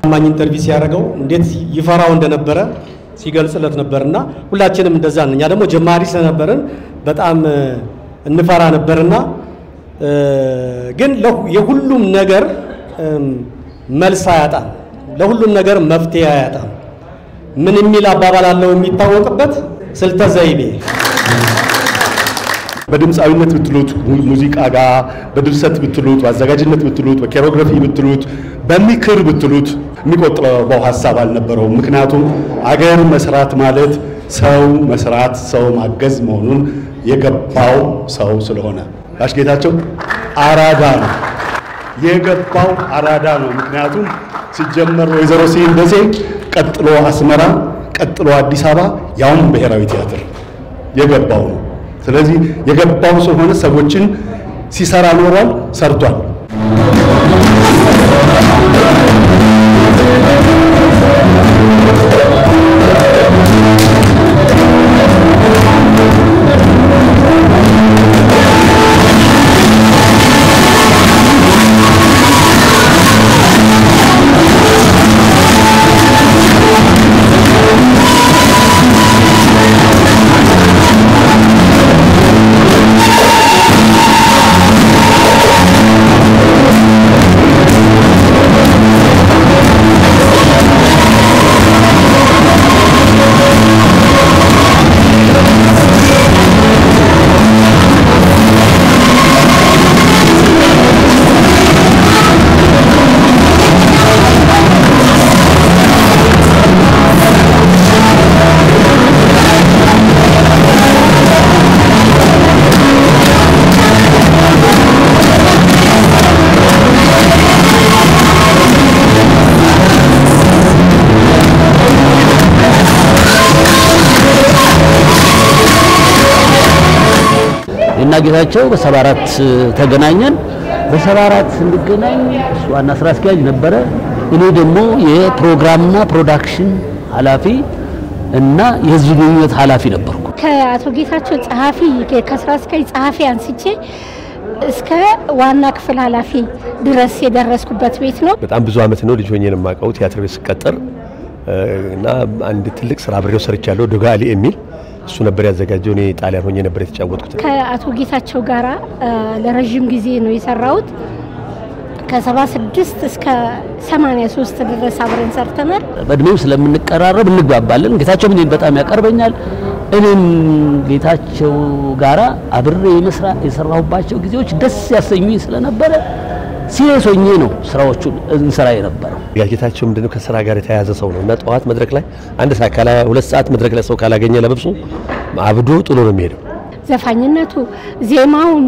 ማኝ ኢንተርቪው ሲያደርገው እንዴት ይፈራው እንደነበረ ሲገልጽለት ነበርና ሁላችንም እንደዛ ነን። እኛ ደግሞ ጀማሪ ስለነበርን በጣም እንፈራ ነበርና ግን የሁሉም ነገር መልስ አያጣም፣ ለሁሉም ነገር መፍትሄ አያጣም። ምን የሚል አባባል አለው የሚታወቅበት ስልተ ዘይቤ በድምፃዊነት ብትሉት ሙዚቃ ጋር በድርሰት ብትሉት በአዘጋጅነት ብትሉት በኬሮግራፊ ብትሉት በምክር ብትሉት የሚቆጥበው ሀሳብ አልነበረውም። ምክንያቱም አገር መስራት ማለት ሰው መስራት ሰው ማገዝ መሆኑን የገባው ሰው ስለሆነ ጋሽ ጌታቸው አራዳ ነው የገባው አራዳ ነው። ምክንያቱም ሲጀመር ወይዘሮ ስሂን ደሴ፣ ቀጥሎ አስመራ፣ ቀጥሎ አዲስ አበባ ያውም ብሔራዊ ቲያትር የገባው ነው። ስለዚህ የገባው ስለሆነ ሰዎችን ሲሰራ ኖሯል፣ ሰርቷል። እና ጌታቸው በሰባ አራት ተገናኘን። በሰባ አራት ስንገናኝ እሱ ዋና ስራ አስኪያጅ ነበረ። እኔ ደግሞ የፕሮግራምና ፕሮዳክሽን ኃላፊ እና የህዝብ ግንኙነት ኃላፊ ነበርኩ። ከአቶ ጌታቸው ጸሐፊ ከስራ አስኪያጅ ጸሐፊ አንስቼ እስከ ዋና ክፍል ኃላፊ ድረስ የደረስኩበት ቤት ነው። በጣም ብዙ አመት ነው ልጅ ሆኜ ነው የማውቀው ቲያትር ቤት ስቀጠር እና አንድ ትልቅ ስራ አብሬው ሰርቻለሁ። ዶጋሊ የሚል እሱ ነበር ያዘጋጀው። እኔ ጣሊያን ሆኜ ነበር የተጫወትኩት። ከአቶ ጌታቸው ጋራ ለረዥም ጊዜ ነው የሰራሁት። ከ76 እስከ 83 ድረስ አብረን ሰርተናል። በእድሜው ስለምንቀራረብ እንግባባለን። ጌታቸው እኔን በጣም ያቀርበኛል። እኔም ጌታቸው ጋራ አብሬ የሰራሁባቸው ጊዜዎች ደስ ያሰኙኝ ስለነበረ ሲሪየስ ሆኜ ነው ስራዎቹን እንሰራ የነበረው። ጌታቸው ምንድነው ከስራ ጋር የተያያዘ ሰው ነው እና ጠዋት መድረክ ላይ አንድ ሰዓት ካላ ሁለት ሰዓት መድረክ ላይ ሰው ካላገኘ ለብሶ አብዶ ጥሎ ነው የሚሄደው። ዘፋኝነቱ፣ ዜማውን፣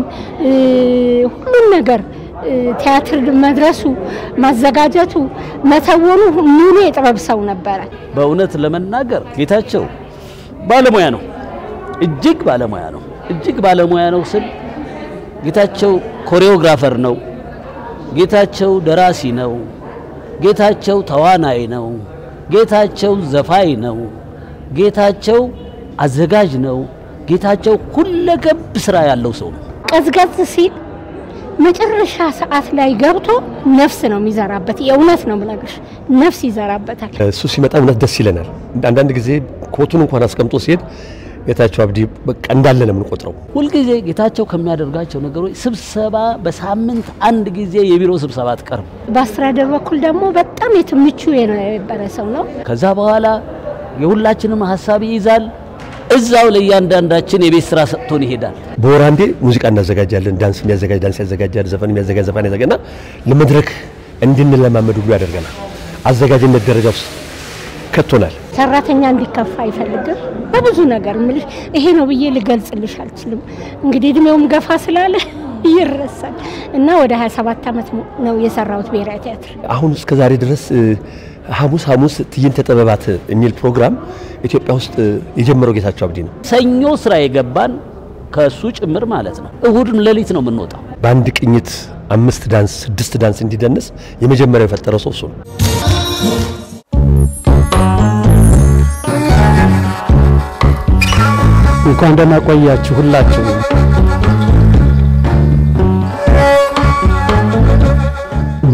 ሁሉን ነገር ቲያትር መድረሱ፣ ማዘጋጀቱ፣ መተወኑ ሙሉ የጥበብ ሰው ነበረ። በእውነት ለመናገር ጌታቸው ባለሙያ ነው፣ እጅግ ባለሙያ ነው። እጅግ ባለሙያ ነው ስል ጌታቸው ኮሪዮግራፈር ነው። ጌታቸው ደራሲ ነው። ጌታቸው ተዋናይ ነው። ጌታቸው ዘፋኝ ነው። ጌታቸው አዘጋጅ ነው። ጌታቸው ሁለገብ ስራ ያለው ሰው ነው። ቀዝቀዝ ሲል መጨረሻ ሰዓት ላይ ገብቶ ነፍስ ነው የሚዘራበት። የእውነት ነው ብለግሽ ነፍስ ይዘራበታል። እሱ ሲመጣ እውነት ደስ ይለናል። አንዳንድ ጊዜ ኮቱን እንኳን አስቀምጦ ሲሄድ ጌታቸው አብዲ በቃ እንዳለ ነው የምንቆጥረው። ሁልጊዜ ጌታቸው ከሚያደርጋቸው ነገሮች ስብሰባ በሳምንት አንድ ጊዜ የቢሮ ስብሰባ አትቀርም። በአስተዳደር በኩል ደግሞ በጣም የትምቹ የነበረ ሰው ነው። ከዛ በኋላ የሁላችንም ሀሳብ ይይዛል። እዛው ለእያንዳንዳችን የቤት ስራ ሰጥቶን ይሄዳል። በወር አንዴ ሙዚቃ እናዘጋጃለን። ዳንስ የሚያዘጋጅ ዳንስ ያዘጋጃል። ዘፈን የሚያዘጋጅ ዘፈን ያዘጋጅና ለመድረክ እንድንለማመድ ሁሉ ያደርገናል። አዘጋጅነት ደረጃ ውስጥ ከቶናል። ሰራተኛ እንዲከፋ አይፈልግም። በብዙ ነገር ምልሽ ይሄ ነው ብዬ ልገልጽልሽ አልችልም። እንግዲህ እድሜውም ገፋ ስላለ ይረሳል እና ወደ 27 ዓመት ነው የሰራሁት ብሔራዊ ቲያትር። አሁን እስከ ዛሬ ድረስ ሐሙስ ሐሙስ ትዕይንተ ጥበባት የሚል ፕሮግራም ኢትዮጵያ ውስጥ የጀመረው ጌታቸው አብዲ ነው። ሰኞ ስራ የገባን ከእሱ ጭምር ማለት ነው። እሁድም ሌሊት ነው የምንወጣው። በአንድ ቅኝት አምስት ዳንስ ስድስት ዳንስ እንዲደንስ የመጀመሪያው የፈጠረው ሰው እሱ ነው። እንኳን ደህና ቆያችሁ ሁላችሁ።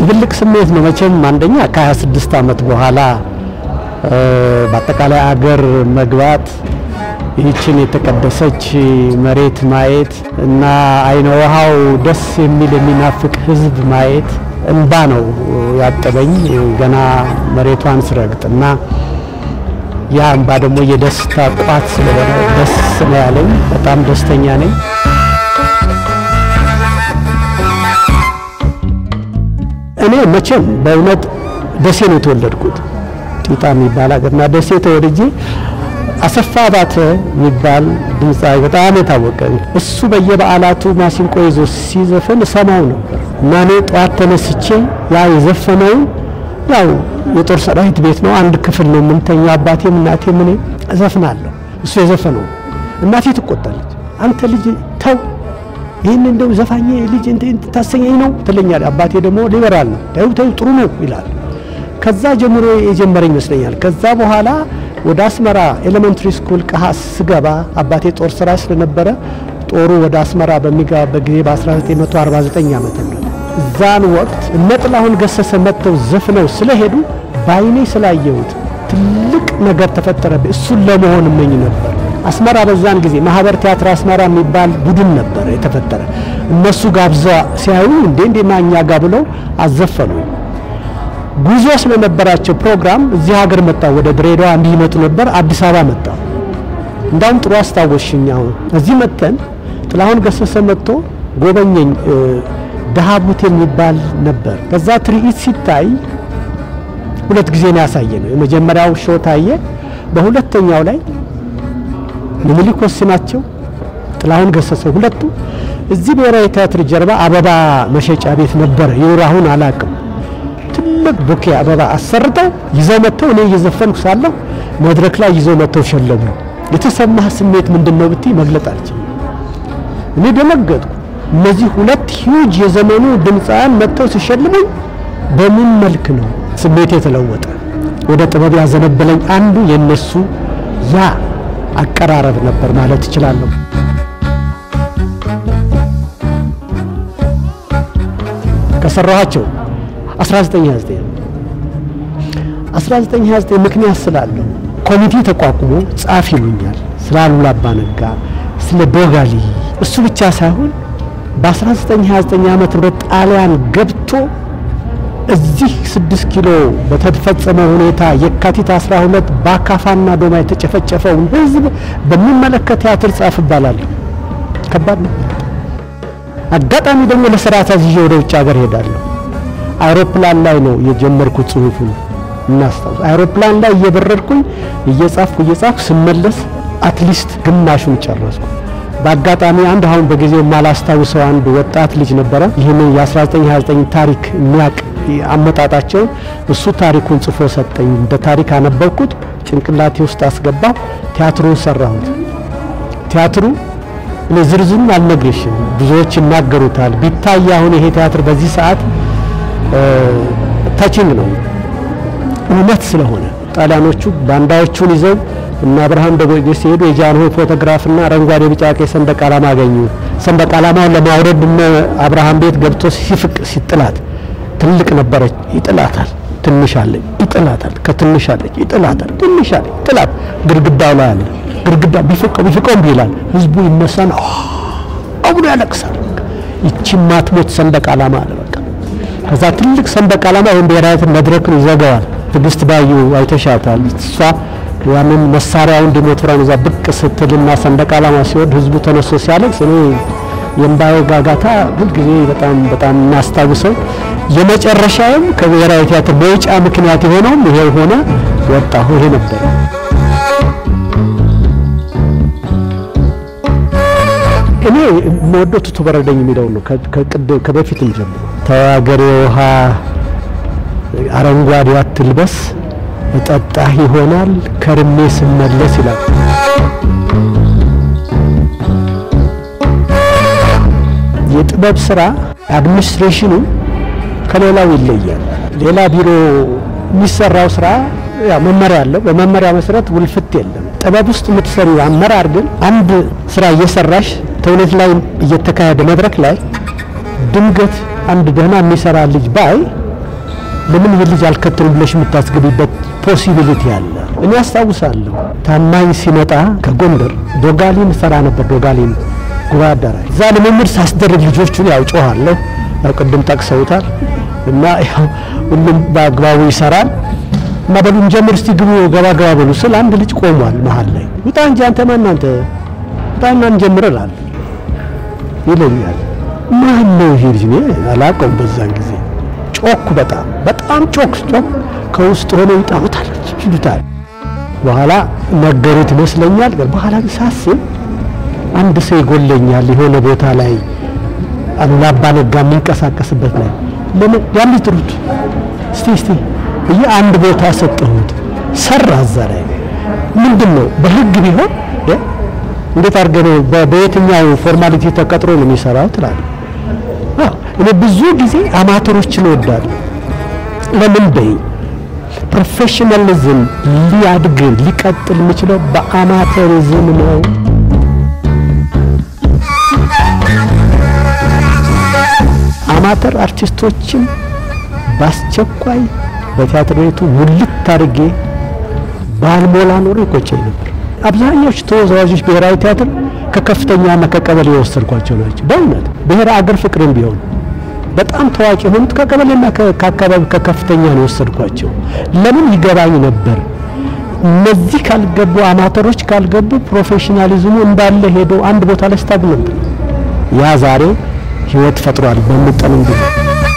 ድብልቅ ስሜት ነው መቼም። አንደኛ ከ26 ዓመት በኋላ በአጠቃላይ አገር መግባት ይህችን የተቀደሰች መሬት ማየት እና አይነ ውሃው ደስ የሚል የሚናፍቅ ሕዝብ ማየት እንባ ነው ያጠበኝ ገና መሬቷን ስረግጥ እና ያ እንባ ደግሞ የደስታ ቋት ስለሆነ ደስ ነው ያለኝ። በጣም ደስተኛ ነኝ። እኔ መቼም በእውነት ደሴ ነው የተወለድኩት ጢጣ የሚባል ሀገርና ደሴ ተወልጄ አሰፋ ባተ የሚባል ድምፃዊ በጣም የታወቀ እሱ በየበዓላቱ ማሲንቆ ይዞ ሲዘፍን እሰማው ነበር እና እኔ ጠዋት ተነስቼ ያ የዘፈነውን ያው የጦር ሰራዊት ቤት ነው፣ አንድ ክፍል ነው የምንተኛው፣ አባቴም እናቴም እኔ እዘፍናለሁ። እሱ የዘፈነው እናቴ ትቆጣለች። አንተ ልጅ ተው ይህን እንደው ዘፋኝ ልጅ ታሰኘኝ ነው ትለኛል። አባቴ ደግሞ ሊበራል ነው፣ ተው ተው ጥሩ ነው ይላል። ከዛ ጀምሮ የጀመረኝ ይመስለኛል። ከዛ በኋላ ወደ አስመራ ኤሌመንትሪ ስኩል ቀሃ ስገባ አባቴ ጦር ስራ ስለነበረ ጦሩ ወደ አስመራ በሚገባበት ጊዜ በ1949 ዓመተ ምህረት እዛን ወቅት እነ ጥላሁን ገሰሰ መጥተው ዘፍነው ስለሄዱ በአይኔ ስላየሁት ትልቅ ነገር ተፈጠረብኝ። እሱን ለመሆን እመኝ ነበር። አስመራ በዛን ጊዜ ማህበር ቲያትር አስመራ የሚባል ቡድን ነበር የተፈጠረ። እነሱ ጋብዛ ሲያዩ እንዴ እንዴ ማኛ ጋ ብለው አዘፈኑኝ። ጉዞ ስለነበራቸው ፕሮግራም እዚህ ሀገር መጣሁ። ወደ ድሬዳዋ እንዲመጡ ነበር። አዲስ አበባ መጣሁ። እንዳውም ጥሩ አስታወስሽኝ። አሁን እዚህ መጥተን ጥላሁን ገሰሰ መጥቶ ጎበኘኝ። ደሃቡት የሚባል ነበር። ከዛ ትርኢት ሲታይ ሁለት ጊዜ ነው ያሳየ ነው። የመጀመሪያው ሾ ታየ። በሁለተኛው ላይ ምኒልክ ወስናቸው፣ ጥላሁን ገሰሰ ሁለቱ እዚህ ብሔራዊ ቲያትር ጀርባ አበባ መሸጫ ቤት ነበረ። ይኑር አሁን አላቅም። ትልቅ ቡኬ አበባ አሰርተው ይዘው መጥተው እኔ እየዘፈንኩ ሳለሁ መድረክ ላይ ይዘው መጥተው ሸለሙ። የተሰማህ ስሜት ምንድን ነው ብትይ መግለጥ አልችልም። እኔ ደነገጥኩ። እነዚህ ሁለት ሂውጅ የዘመኑ ድምፃውያን መጥተው ሲሸልሙኝ በምን መልክ ነው ስሜት የተለወጠ? ወደ ጥበብ ያዘነበለኝ አንዱ የነሱ ያ አቀራረብ ነበር ማለት እችላለሁ። ከሰራኋቸው 1929 1929 ምክንያት ስላለው ኮሚቴ ተቋቁሞ ጻፍ ይሉኛል። ስለ አሉላ አባ ነጋ፣ ስለ ዶጋሊ እሱ ብቻ ሳይሆን በ1929 ዓመተ ምህረት ጣሊያን ገብቶ እዚህ ስድስት ኪሎ በተፈጸመው ሁኔታ የካቲት 12 በአካፋና ዶማ የተጨፈጨፈውን ሕዝብ በሚመለከት ቲያትር ጻፍ እባላለሁ። ከባድ ነው። አጋጣሚ ደግሞ ለስራ ታዝዤ ወደ ውጭ ሀገር ሄዳለሁ። አይሮፕላን ላይ ነው የጀመርኩት ጽሁፉን እናስታውስ። አይሮፕላን ላይ እየበረርኩኝ እየጻፍኩ እየጻፍኩ ስመለስ አትሊስት ግማሹን ጨረስኩ። በአጋጣሚ አንድ አሁን በጊዜው የማላስታውሰው አንድ ወጣት ልጅ ነበረ። ይህንን የ1929 ታሪክ የሚያውቅ አመጣጣቸውን እሱ ታሪኩን ጽፎ ሰጠኝ። እንደ ታሪክ አነበብኩት፣ ጭንቅላቴ ውስጥ አስገባሁ። ቲያትሩን ሰራሁት። ቲያትሩ እኔ ዝርዝሩን አልነግርሽም፣ ብዙዎች ይናገሩታል። ቢታይ አሁን ይሄ ቲያትር በዚህ ሰዓት ታችንግ ነው እውነት ስለሆነ ጣሊያኖቹ ባንዳዎቹን ይዘው እና አብርሃም ደቦጭ ሲሄዱ የጃንሆይ ፎቶግራፍና አረንጓዴ ቢጫ ቀይ ሰንደቅ ዓላማ አገኙ። ሰንደቅ ዓላማውን ለማውረድ እነ አብርሃም ቤት ገብቶ ሲፍቅ ሲጥላት ትልቅ ነበረች፣ ይጥላታል። ትንሽ አለች፣ ይጥላታል። ከትንሽ አለች፣ ይጥላታል። ትንሽ አለች፣ ይጥላት። ግድግዳው ላይ አለ። ግድግዳ ቢፈቀው ቢፈቀው እምቢ ይላል። ህዝቡ ይነሳና አብሎ ያለቅሳል። ይቺ ማትሞት ሰንደቅ ዓላማ አለ በቃ። ከዛ ትልቅ ሰንደቅ ዓላማ ወይም ብሔራዊ መድረክን ይዘጋዋል። ትዕግስት ባዩ አይተሻታል። እሷ ያንን መሳሪያውን ዲሞትራን እዛ ብቅ ስትልና ሰንደቅ ዓላማ ሲወድ ህዝቡ ተነስቶ ሲያለቅስ እኔ የእምባዬ ጋጋታ ሁልጊዜ በጣም በጣም እናስታውሰው። የመጨረሻውም ከብሔራዊ ቲያትር መውጫ ምክንያት የሆነውም ይሄው ሆነ። ወጣሁ። ይሄ ነበር። እኔ የምወደው ቱቱ በረደኝ የሚለው ነው። ከበፊትም ጀምሮ ተዋገሬ ውሃ አረንጓዴ አትልበስ እጠጣህ ይሆናል ከርሜ ስመለስ ይላል። የጥበብ ስራ አድሚኒስትሬሽኑ ከሌላው ይለያል። ሌላ ቢሮ የሚሰራው ስራ ያው መመሪያ አለው። በመመሪያ መሰረት ውልፍት የለም። ጥበብ ውስጥ የምትሰሪው አመራር ግን አንድ ስራ እየሰራሽ ተውኔት ላይ እየተካሄደ መድረክ ላይ ድንገት አንድ ደህና የሚሰራ ልጅ ባይ ለምን ይህ ልጅ አልከተልም ብለሽ የምታስገቢበት ፖሲቢሊቲ አለ። እኔ አስታውሳለሁ ታማኝ ሲመጣ ከጎንደር ዶጋሊን ሰራ ነበር። ዶጋሊን ጉባኤ አዳራሽ እዛ ልምምድ ሳስደርግ ልጆቹን ያው ጮኋለሁ። ያው ቅድም ጠቅሰውታል እና ያው ሁሉም በአግባቡ ይሰራል እና በሉን ጀምር እስቲ ግቡ ገባ ገባ በሉ ስል አንድ ልጅ ቆሟል መሀል ላይ ውጣ እንጂ አንተ ማን አንተ ውጣና እንጀምር እላለሁ ይለኛል። ማን ነው ይሄ ልጅ? እኔ አላውቀውም። በዛን ጊዜ ጮክ፣ በጣም በጣም ጮክ ጮክ ከውስጥ ሆነው ይጠሩታል ይሉታል። በኋላ ነገሩት ይመስለኛል። ግን በኋላ ግን ሳስብ አንድ ሰው ይጎለኛል የሆነ ቦታ ላይ አሉላ አባ ነጋ የሚንቀሳቀስበት ላይ ለምን ያን ጥሩት እስቲ እስቲ ብዬ አንድ ቦታ ሰጠሁት። ሰራ እዛ ላይ ምንድን ነው በህግ ቢሆን እ እንዴት አድርገህ ነው በ- በየትኛው ፎርማሊቲ ተቀጥሮ ነው የሚሰራው ትላለህ። አዎ እኔ ብዙ ጊዜ አማተሮችን እወዳለሁ። ለምን በይ ፕሮፌሽናሊዝም ሊያድግ ሊቀጥል የሚችለው በአማተሪዝም ነው። አማተር አርቲስቶችን በአስቸኳይ በቲያትር ቤቱ ሙልት አድርጌ ባልሞላ ኖሮ ይቆጨኝ ነበር። አብዛኛዎቹ ተወዛዋዦች ብሔራዊ ቲያትር ከከፍተኛና ከቀበሌ የወሰድኳቸው ናቸው። በእውነት ብሔረ አገር ፍቅርም ቢሆን በጣም ታዋቂ የሆኑት ከቀበሌና ከ- ከአካባቢ ከከፍተኛ ነው የወሰድኳቸው። ለምን ይገባኝ ነበር። እነዚህ ካልገቡ አማተሮች ካልገቡ ፕሮፌሽናሊዝሙ እንዳለ ሄዶ አንድ ቦታ ላይ ስታግመንት ያ ዛሬ ህይወት ፈጥሯል በምጠንም ቢሆን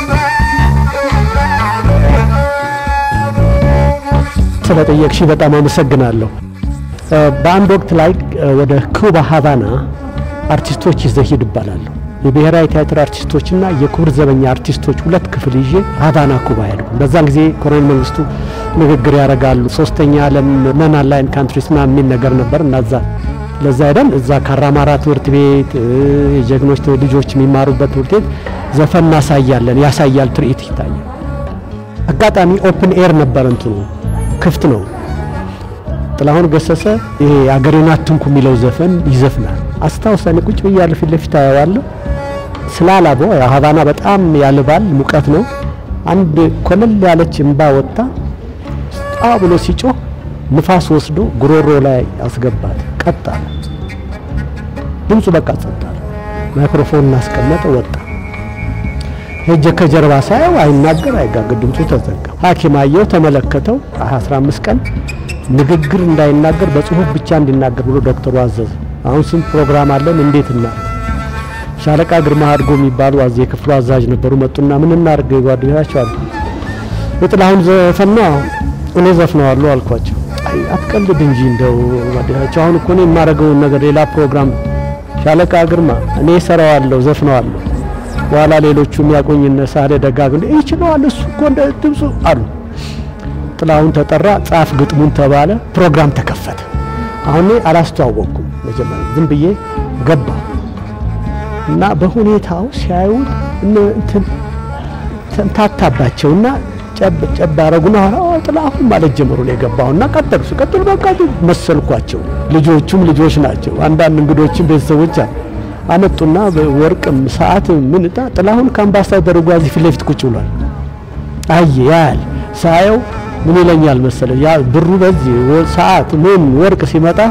ስለጠየቅሽ በጣም አመሰግናለሁ። እ፣ በአንድ ወቅት ላይ እ፣ ወደ ኩባ ሀቫና አርቲስቶች ይዘህ ሂድ እባላለሁ። የብሔራዊ ቲያትር አርቲስቶችና የክቡር ዘበኛ አርቲስቶች ሁለት ክፍል ይዤ ሀቫና ኩባ ሄድኩ። በዛን ጊዜ ኮሎኔል መንግስቱ ንግግር ያደርጋሉ። ሶስተኛ ዓለም ነን አላይን ካንትሪስ ምናምን የሚል ነገር ነበር እና እዛ ለዛ ሄደን እዛ ካራማራ ትምህርት ቤት እ፣ የጀግኖች ልጆች የሚማሩበት ትምህርት ቤት ዘፈን እናሳያለን። ያሳያል፣ ትርኢት ይታያል። አጋጣሚ ኦፕን ኤር ነበር፣ እንትኑ ክፍት ነው። ጥላሁን ገሰሰ ይሄ አገሬን አትንኩ የሚለው ዘፈን ይዘፍናል። አስታውሰን ቁጭ ብያለሁ፣ ፊት ለፊት አየዋለሁ። ስላላበው ያው ሀቫና በጣም ያልባል፣ ሙቀት ነው። አንድ ኮለል ያለች እምባ ወጣ ጣ ብሎ ሲጮህ ንፋስ ወስዶ ጉሮሮ ላይ አስገባት። ቀጥ አለ ድምፁ፣ በቃ ጸጥ አለ። ማይክሮፎን እናስቀመጠ፣ ወጣ። ሄጀ ከጀርባ ሳየው አይናገር አይጋገር፣ ድምፁ ተዘጋ። ሐኪም አየው፣ ተመለከተው። 15 ቀን ንግግር እንዳይናገር በጽሁፍ ብቻ እንዲናገር ብሎ ዶክተሩ አዘዘ። አሁን ስንት ፕሮግራም አለን እንዴት እና ሻለቃ ግርማ አድጎ የሚባሉ አዚ የክፍሉ አዛዥ ነበሩ። መጡና ምን እናድርግ ጓደኛቸው አሉ። የጥላሁን ዘፈን ነው እኔ ዘፍነዋለሁ አልኳቸው። አይ አትቀልድ እንጂ እንደው ጓደኛቸው አሁን እኮ እኔ የማደርገውን ነገር ሌላ ፕሮግራም ሻለቃ ግርማ እኔ እሰራዋለሁ ዘፍነዋለሁ በኋላ ሌሎቹ የሚያቆኝ እነ ሳህሌ ደጋግ እንደ ይችለዋል እሱ እኮ እንደ ድምፁ አሉ። ጥላሁን ተጠራ፣ ጻፍ ግጥሙን ተባለ፣ ፕሮግራም ተከፈተ። አሁን እኔ አላስተዋወቅኩም መጀመሪያ ዝም ብዬ ገባ እና በሁኔታው ሲያዩት እነ እንትን ተምታታባቸውና ጨብ ጨብ አረጉና ኋላ ኦ ጥላሁን ማለት ጀመሩ ነው የገባውና ቀጠሉ። ሲቀጥሉ በቃ መሰልኳቸው። ልጆቹም ልጆች ናቸው። አንዳንድ እንግዶችም ቤተሰቦች አሉ አመጡና ወርቅም ሰዓት ምን እጣ ጥላሁን ከአምባሳደር ጓዚ ፊት ለፊት ቁጭ ብሏል። አየ ያያል ሳየው ምን ይለኛል መሰለ ያ ብሩ በዚህ ሰዓት ምን ወርቅ ሲመጣ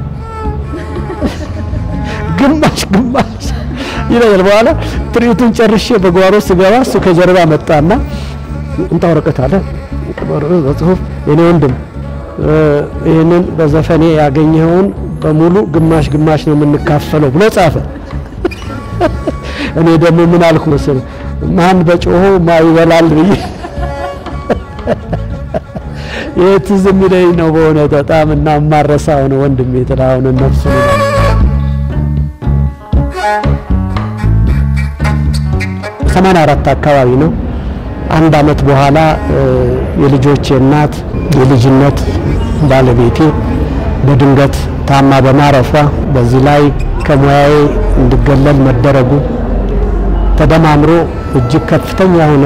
ግማሽ ግማሽ ይለኛል። በኋላ ትርኢቱን ጨርሼ በጓሮ ስገባ እሱ ከጀርባ መጣና እንጣ ወረቀት አለ በጽሁፍ የኔ ወንድም ይህንን በዘፈኔ ያገኘኸውን በሙሉ ግማሽ ግማሽ ነው የምንካፈለው ብሎ ጻፈ። እኔ ደግሞ ምን አልኩ መሰለህ ማን በጮሆ ማ ይበላል ብዬ ይህ ትዝ የሚለኝ ነው በእውነት በጣም እና የማረሳው ነው ወንድሜ ጥላሁን ነፍሱ ሰማንያ አራት አካባቢ ነው። አንድ አመት በኋላ የልጆቼ እናት የልጅነት ባለቤቴ በድንገት ታማ በማረፏ በዚህ ላይ ከሙያዬ እንድገለል መደረጉ ተደማምሮ እጅግ ከፍተኛ የሆነ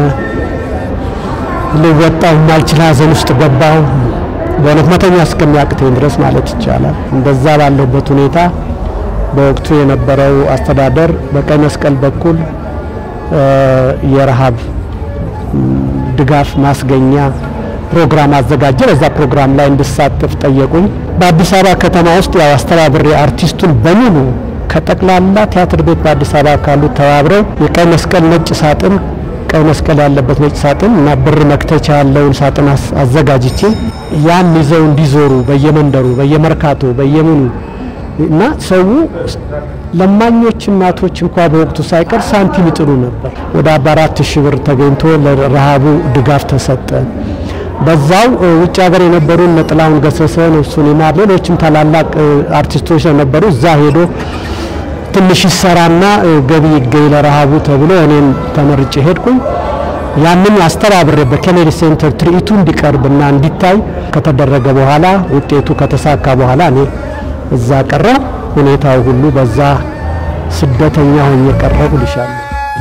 ልወጣው የማልችል ሐዘን ውስጥ ገባሁ። በእውነት መተኛ እስከሚያቅተኝ ድረስ ማለት ይቻላል። እንደዛ ባለሁበት ሁኔታ በወቅቱ የነበረው አስተዳደር በቀይ መስቀል በኩል የረሃብ ድጋፍ ማስገኛ ፕሮግራም አዘጋጀ። በዛ ፕሮግራም ላይ እንድሳተፍ ጠየቁኝ። በአዲስ አበባ ከተማ ውስጥ ያው አስተባብሬ አርቲስቱን በሙሉ ከጠቅላላ ቲያትር ቤት በአዲስ አበባ ካሉ ተባብረው የቀይ መስቀል ነጭ ሳጥን ቀይ መስቀል ያለበት ነጭ ሳጥን እና ብር መክተቻ ያለውን ሳጥን አዘጋጅቼ ያን ይዘው እንዲዞሩ በየመንደሩ፣ በየመርካቶ፣ በየምኑ እና ሰው ለማኞች እናቶች እንኳ በወቅቱ ሳይቀር ሳንቲም ይጥሉ ነበር። ወደ አርባ አራት ሺህ ብር ተገኝቶ ለረሃቡ ድጋፍ ተሰጠ። በዛው ውጭ ሀገር የነበሩ እነ ጥላሁን ገሰሰ፣ ነፍሱን ይማር፣ ሌሎችም ታላላቅ አርቲስቶች ነበሩ። እዛ ሄዶ ትንሽ ይሰራና ገቢ ይገኝ ለረሃቡ ተብሎ እኔም ተመርጬ ሄድኩኝ። ያንን አስተባብሬ በኬኔዲ ሴንተር ትርኢቱ እንዲቀርብና እንዲታይ ከተደረገ በኋላ ውጤቱ ከተሳካ በኋላ እኔ እዛ ቀረ ሁኔታው ሁሉ በዛ ስደተኛ ሆኜ ቀረሁ ልሻለሁ።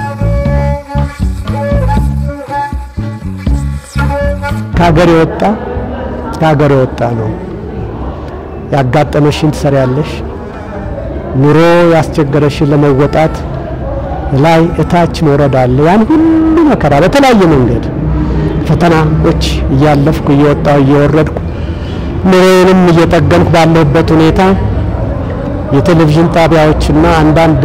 ከሀገር የወጣ ከሀገር የወጣ ነው። ያጋጠመሽን ትሰሪያለሽ። ኑሮ ያስቸገረሽን ለመወጣት ላይ እታች መውረድ አለ። ያን ሁሉ መከራ በተለያየ መንገድ ፈተናዎች እያለፍኩ እየወጣሁ እየወረድኩ ኑሮዬንም እየጠገንኩ ባለሁበት ሁኔታ የቴሌቪዥን ጣቢያዎችና አንዳንድ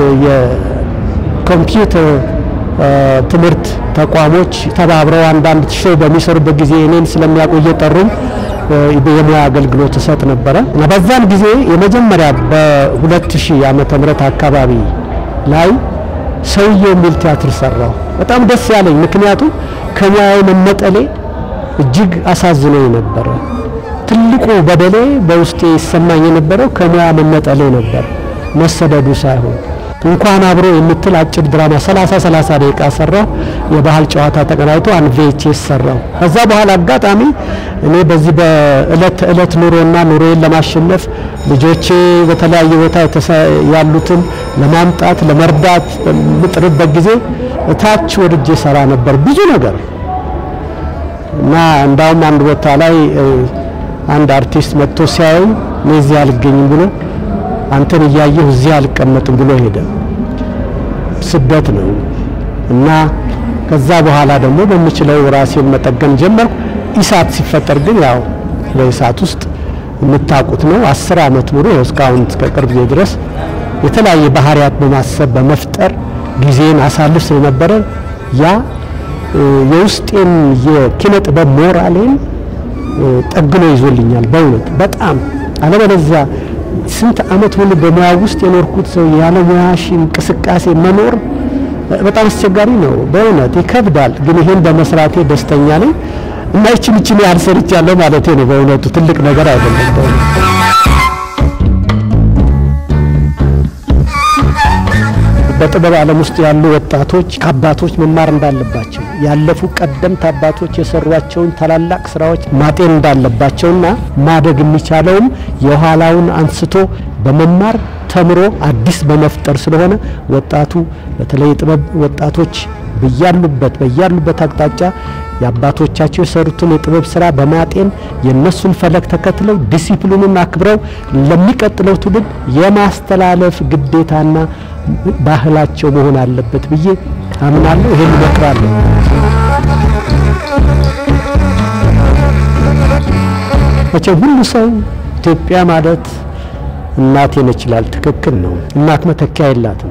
የኮምፒውተር ትምህርት ተቋሞች ተባብረው አንዳንድ ሾው በሚሰሩበት ጊዜ እኔን ስለሚያውቁ እየጠሩኝ የሙያ አገልግሎት እሰጥ ነበረ እና በዛን ጊዜ የመጀመሪያ በ2000 ዓመተ ምህረት አካባቢ ላይ ሰውየው የሚል ቲያትር ሰራው። በጣም ደስ ያለኝ ምክንያቱም ከሙያው መነጠሌ እጅግ አሳዝኖኝ ነበረ። ትልቁ በደሌ በውስጤ ይሰማኝ የነበረው ከሙያ መነጠሌ ነበር፣ መሰደዱ ሳይሆን እንኳን አብሮ የምትል አጭር ድራማ 30 30 ደቂቃ ሰራው። የባህል ጨዋታ ተቀናይቶ አንድ ቪኤችኤስ ሰራው። ከዛ በኋላ አጋጣሚ እኔ በዚህ በእለት ተእለት ኑሮና ኑሮዬን ለማሸነፍ ልጆቼ በተለያየ ቦታ ያሉትን ለማምጣት ለመርዳት በምጥርበት ጊዜ እታች ወርጄ ሰራ ነበር ብዙ ነገር እና እንዳውም አንድ ቦታ ላይ አንድ አርቲስት መጥቶ ሲያየኝ እኔ እዚህ አልገኝም ብሎ አንተን እያየሁ እዚህ አልቀመጥም ብሎ ሄደ። ስደት ነው እና ከዛ በኋላ ደግሞ በምችለው ራሴን መጠገን ጀመርኩ። ኢሳት ሲፈጠር ግን ያው በኢሳት ውስጥ የምታውቁት ነው። አስር አመት ሙሉ እስካሁን እስከ ቅርብ ጊዜ ድረስ የተለያየ ባህሪያት በማሰብ በመፍጠር ጊዜን አሳልፍ ስለነበረ ያ የውስጤን የኪነ ጥበብ ሞራሌን ጠግኖ ይዞልኛል። በእውነት በጣም አለበለዚያ ስንት አመት ሙሉ በሙያ ውስጥ የኖርኩት ሰው ያለ ሙያሽ እንቅስቃሴ መኖር በጣም አስቸጋሪ ነው። በእውነት ይከብዳል። ግን ይሄን በመስራቴ ደስተኛ ነኝ እና ይችን ይችን ያህል ሰርቻለሁ ማለቴ ነው። በእውነቱ ትልቅ ነገር አይደለም። በእውነት በጥበብ ዓለም ውስጥ ያሉ ወጣቶች ከአባቶች መማር እንዳለባቸው ያለፉ ቀደምት አባቶች የሰሯቸውን ታላላቅ ስራዎች ማጤን እንዳለባቸውና ማደግ የሚቻለውም የኋላውን አንስቶ በመማር ተምሮ አዲስ በመፍጠር ስለሆነ ወጣቱ በተለይ የጥበብ ወጣቶች በያሉበት በያሉበት አቅጣጫ የአባቶቻቸው የሰሩትን የጥበብ ስራ በማጤን የነሱን ፈለግ ተከትለው ዲሲፕሊኑን አክብረው ለሚቀጥለው ትውልድ የማስተላለፍ ግዴታና ባህላቸው መሆን አለበት ብዬ አምናለሁ። ይሄን እመክራለሁ። መቼም ሁሉ ሰው ኢትዮጵያ ማለት እናቴ ነች ይላል። ትክክል ነው። እናት መተኪያ የላትም።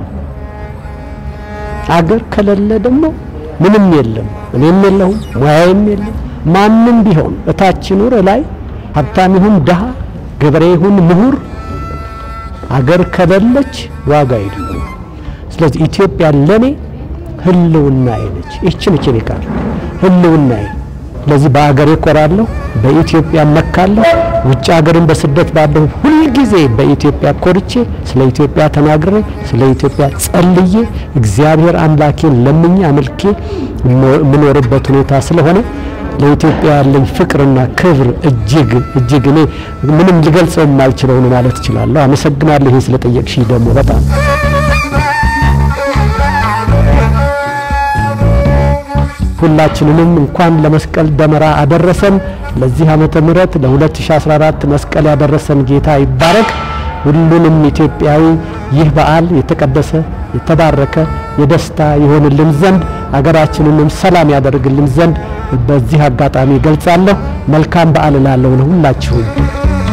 አገር ከሌለ ደግሞ ምንም የለም። እኔም የለሁም፣ ሙያዬም የለም። ማንም ቢሆን እታች ይኑር ላይ ሀብታም ይሁን ድሃ፣ ገበሬ ይሁን ምሁር፣ አገር ከሌለች ዋጋ የለውም። ስለዚህ ኢትዮጵያ ለኔ ህልውናዬ ነች። ይህች ነች የኔ ቃል ህልውናዬ። ስለዚህ በአገሬ እኮራለሁ፣ በኢትዮጵያ እመካለሁ። ውጭ ሀገርን በስደት ባለሁ ሁልጊዜ በኢትዮጵያ ኮርቼ ስለ ኢትዮጵያ ተናግሬ ስለ ኢትዮጵያ ጸልዬ እግዚአብሔር አምላኬን ለምኜ አመልኬ የምኖርበት ሁኔታ ስለሆነ ለኢትዮጵያ ያለኝ ፍቅርና ክብር እጅግ እጅግ እኔ ምንም ልገልጸው የማልችለው ነው ማለት እችላለሁ። አመሰግናለሁ ይሄን ስለጠየቅሽኝ ደግሞ በጣም ሁላችንንም እንኳን ለመስቀል ደመራ አደረሰን። ለዚህ ዓመተ ምህረት ለ2014 መስቀል ያደረሰን ጌታ ይባረክ። ሁሉንም ኢትዮጵያዊ ይህ በዓል የተቀደሰ የተባረከ የደስታ ይሆንልን ዘንድ አገራችንንም ሰላም ያደርግልን ዘንድ በዚህ አጋጣሚ ገልጻለሁ። መልካም በዓል እላለሁ ለሁላችሁም።